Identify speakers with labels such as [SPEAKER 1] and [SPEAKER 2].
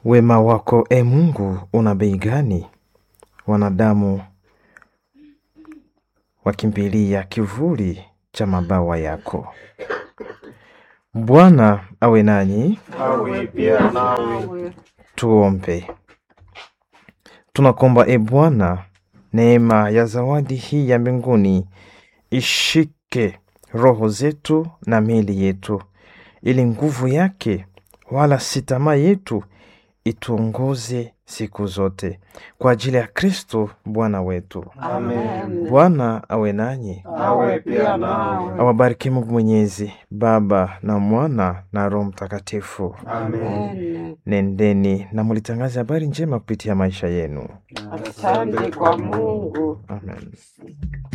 [SPEAKER 1] Wema wako e Mungu una bei gani? Wanadamu wakimbilia kivuli cha mabawa yako. Bwana awe nanyi,
[SPEAKER 2] awe pia nawe.
[SPEAKER 1] tuombe. Tunakomba e Bwana, neema ya zawadi hii ya mbinguni ishike roho zetu na miili yetu, ili nguvu yake wala si tamaa yetu ituongoze siku zote, kwa ajili ya Kristo Bwana wetu.
[SPEAKER 2] Amen.
[SPEAKER 1] Bwana awe nanyi,
[SPEAKER 2] Awe pia nawe.
[SPEAKER 1] awabariki Mungu Mwenyezi, Baba na Mwana na Roho Mtakatifu.
[SPEAKER 2] Amen.
[SPEAKER 1] Nendeni na mulitangaze habari njema kupitia maisha yenu.
[SPEAKER 2] Asante kwa Mungu.
[SPEAKER 1] Amen.